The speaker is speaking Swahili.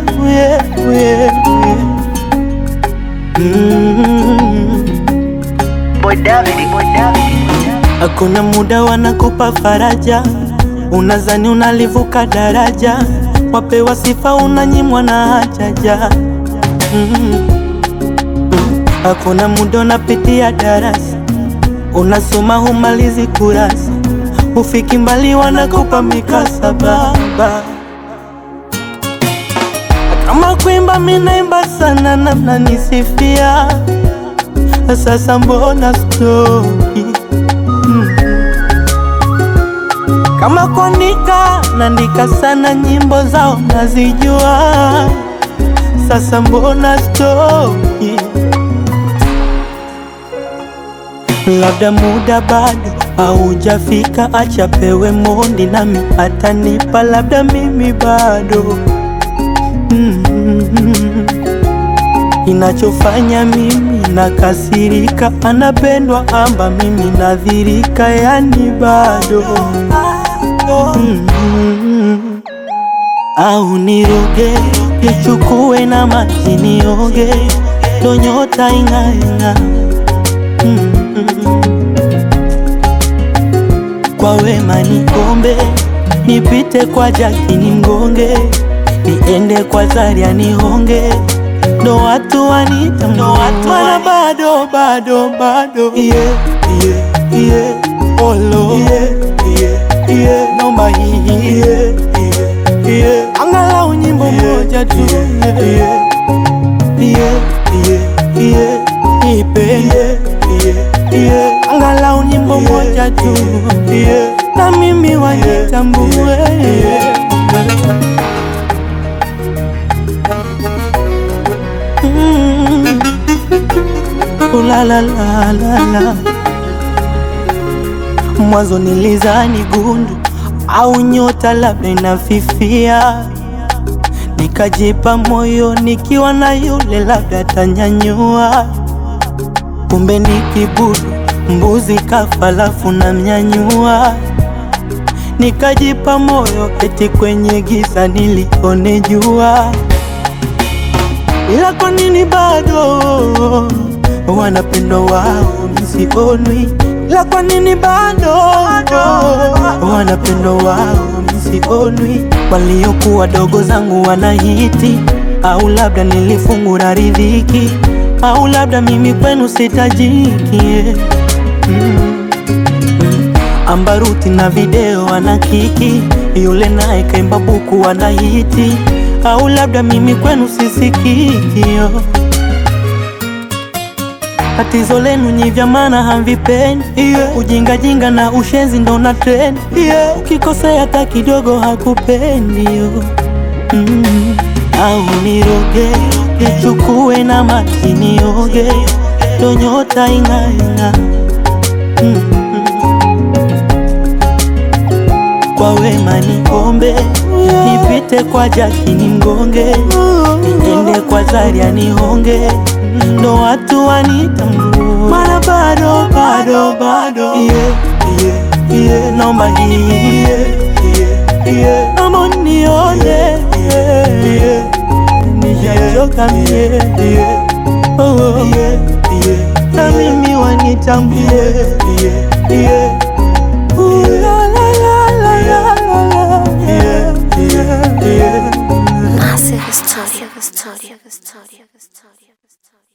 yeah, yeah, yeah. Mm. Boy David, Boy David. Hakuna muda wanakupa faraja, unazani unalivuka daraja, wapewa sifa unanyimwa na hajaja. Mm. Hakuna muda unapitia darasa, unasoma humalizi kurasa, ufiki mbali wanakupa mikasaba. Kama kuimba minaimba sana na mnanisifia, sasa mbona stoki kama kuandika naandika sana, nyimbo zao nazijua, sasa mbona stoki? Labda muda bado haujafika, acha pewe mondi nami atanipa, labda mimi bado mm. Inachofanya mimi nakasirika, anapendwa amba mimi nadhirika, yani bado mm. Au niroge nichukue na maji nioge, ndo nyota ing'aing'a mm. Kwa wema nikombe, nipite kwa jaki nimgonge, niende kwa Zaria nihonge ndo watu wanita mana bado bado bado yeah, yeah, yeah. Olo yeah, yeah, yeah. Nomba hii yeah, yeah, yeah. Angalau nyimbo moja tu yeah, yeah, yeah, yeah, yeah. Ipe yeah, yeah, yeah. Angalau nyimbo moja tu yeah. Na mimi wanitambue yeah. Mm. Ooh la la la la la. Mwanzo nilizani gundu au nyota labda inafifia, nikajipa moyo nikiwa na yule labda tanyanyua, kumbe ni kibudu mbuzi kafa lafu na mnyanyua, nikajipa moyo eti kwenye giza nilione jua ila kwa nini bado wanapendwa wao misionwi? Ila kwa nini bado wanapendwa wao misionwi? Waliokuwa dogo zangu wanahiti, au labda nilifungura riziki, au labda mimi kwenu sitajiki yeah. mm. Ambaruti na video ana kiki, yule naye kaimba buku anahiti au labda mimi kwenu sisikikio. Tatizo lenu nyi vya maana hamvipendi yeah. Ujinga jinga na ushenzi ndo na trend yeah. Ukikosea hata kidogo hakupendi yo mm. Au niroge nichukue na maji nioge, ndo nyota ing'aing'a mm. Kwa wema nikombe nipite kwa jaki nimgonge, niende kwa Zaria nihonge, ndo watu wanitambue, mana bado bado bado yeah, yeah, yeah. Nomba hii yeah, yeah, yeah. Naomba nione yeah, yeah. Nishachoka mie yeah. oh, oh. yeah, yeah. Na mimi wanitambue yeah, yeah. Ooh, la, la, la, la, la, la, la. Yeah, yeah, yeah. Massive story. Massive story.